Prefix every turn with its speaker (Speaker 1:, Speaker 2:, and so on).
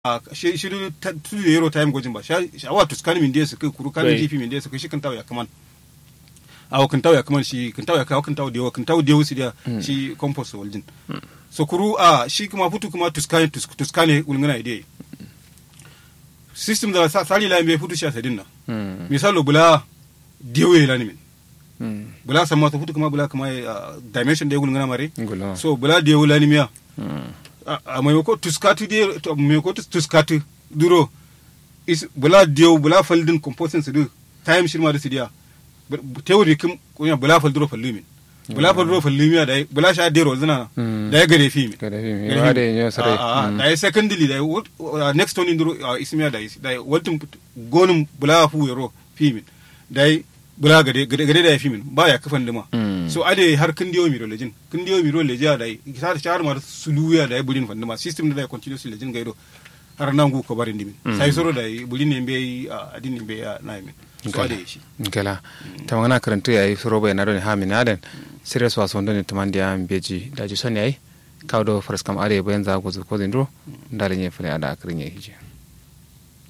Speaker 1: shi shi tudu da yero time gojin ba sha awa tuskani min su kai kuru kan
Speaker 2: Right.
Speaker 1: jifi min su kai shi kan tawo ya kaman awa kan tawo ya kaman shi kan tawo ya kawo kan tawo da yawa kan tawo da yawa su da shi compost waljin so kuru a shi kuma futu kuma tuskani tus- tuskani ulngana ide system da sa- sali la me futu shi asadin na
Speaker 2: Mm.
Speaker 1: misalo bula dewe la ni min
Speaker 2: Mm.
Speaker 1: bula sama to futu kuma bula kuma ah, dimension da ulngana mare
Speaker 2: Ngolo.
Speaker 1: so bula dewe la ni miya
Speaker 2: Mm.
Speaker 1: a a maimako tuskatu de to maimako tus- tuskatu duro is bula diyo bula faldin composting su du time shirma da su diya teori kim kunya bula fal duro fallu min bula fal duro fallu miya da bula sha dero zina
Speaker 2: Mm.
Speaker 1: da ya gare fi min
Speaker 2: Gare fi min.
Speaker 1: Gare
Speaker 2: Wa
Speaker 1: fi
Speaker 2: da
Speaker 1: min.
Speaker 2: yin sarai.
Speaker 1: A- a-
Speaker 2: Mm.
Speaker 1: da ya secondly da ya what- uh, next one duro uh, ismiya da is da ya waltin gonin bula fu yaro fi min da ya bula gade gade gade da ya fi min ba ya kafan dima
Speaker 2: Mm.
Speaker 1: so ade har kin diyo miro lejin kin diyo miro leja da ta shar mar suluya da burin fanda ma system da continuous lejin gaido har nan gu ko barin dimin sai soro da burin ne be adin ne be ya na min so ade shi
Speaker 2: gala ta magana karanta yayi suro bai na don ha min aden serious waso don ne tamandi ya beji da ji son yayi kawo do faras kam are bayan za ku ko zindro ndale ne fule ada akrin yayi hije